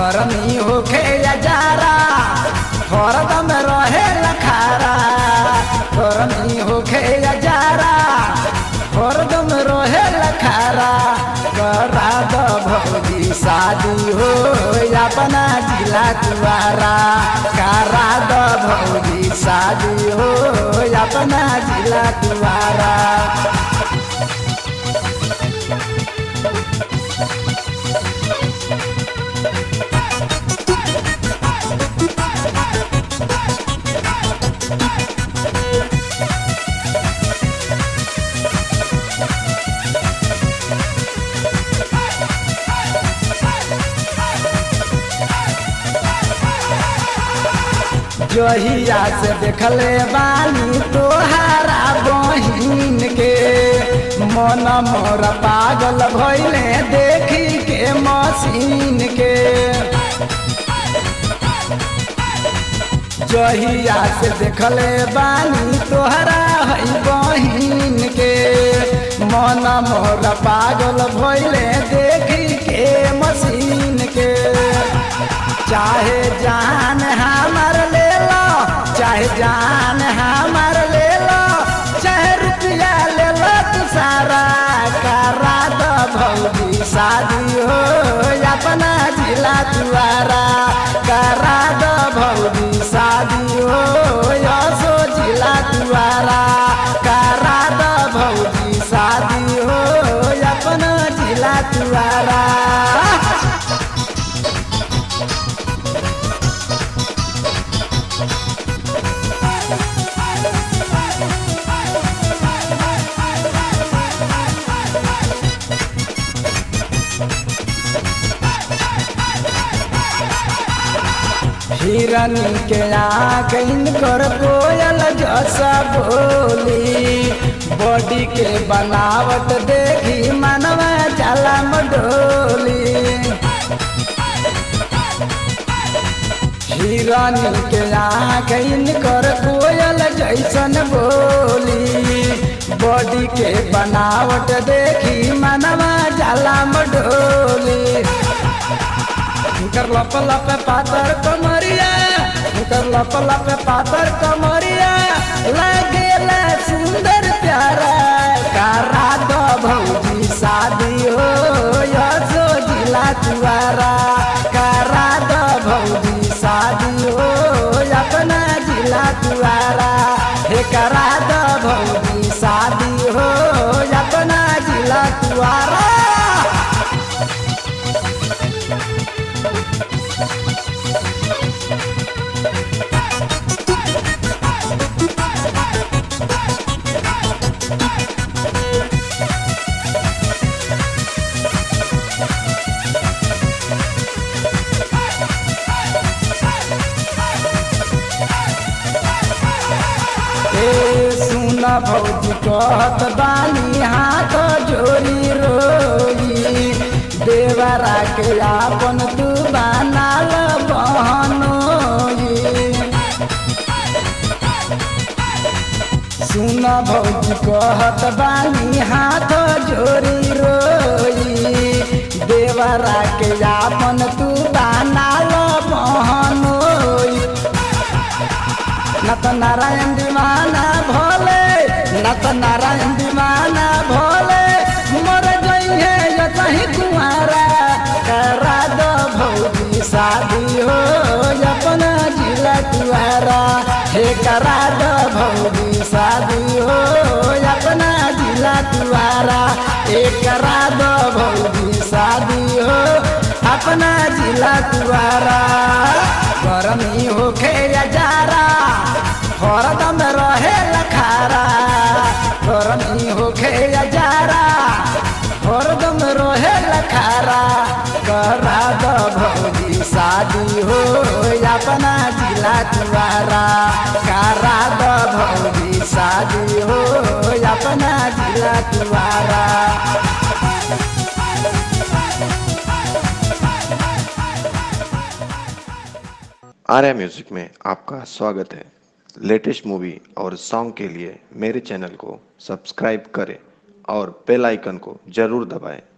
गरमी होखे या जारा हरदम रहे लखारा गरमी होखे या जारा हरदम रहे लखारा करा द भौजी शादी हो अपना जिला तुआरा करा द भौजी शादी हो अपना जिला तुआरा जहिया से देखले बानी तोहारा बहिन के मन मोर पागल भइले देखी के मशीन के जहिया से देखले बानी तोहरा है बहिन के मन मोर पागल भइले देखी के मशीन के चाहे जान हमार ले लो चाहे जान हमार ले लो चाहे रुपया ले लो तू सारा करा दो भौजी शादी हो अपना जिला तुआरा करा दो भौजी शादी हो यसो जिला तुआरा करा दो भौजी शादी हो अपना जिला तुआरा हिरनी के आँख इनकर कोयल जैसा बोली बॉडी के बनावट देखी मनवा जाला डोली हिरनी के आँख इनकर कोयल जैसन बोली बॉडी के बनावट देखी मनवा जाला डोली उनकर लप लप पातर कमरिया उनकर लप लप पातर कमरिया लागेला सुंदर प्यारा करा दो भौजी शादी हो यसो जिला तुआरा करा दो भौजी शादी हो अपना जिला तुआरा हे करा दो भौजी शादी हो अपना जिला तुआरा सुन भौजी कहत बानी हाथ जोरी रोई देवरा के आपन तू बनाल बहनोई सुन भौजी कहत बानी हाथ जोरी रोई देवरा के आपन तू बनाल बहनोई न त नारायण दीवाना भोले न त नारायण दीवाना भोले मर जइहे या कहीं कुआरा करा दो भौजी शादी हो अपना जिला तुआरा हे करा दो भौजी शादी हो अपना जिला तुआरा हे करा दो भौजी शादी हो अपना जिला तुआरा गरमी होखे या जारा हरदम रहे लखारा गरमी होखे या जारा हरदम रहे लखारा करा दो भौजी शादी हो अपना जिला तुआरा करा दो भौजी शादी हो अपना जिला तुआरा आर्या म्यूजिक में आपका स्वागत है लेटेस्ट मूवी और सॉन्ग के लिए मेरे चैनल को सब्सक्राइब करें और बेल आइकन को जरूर दबाएं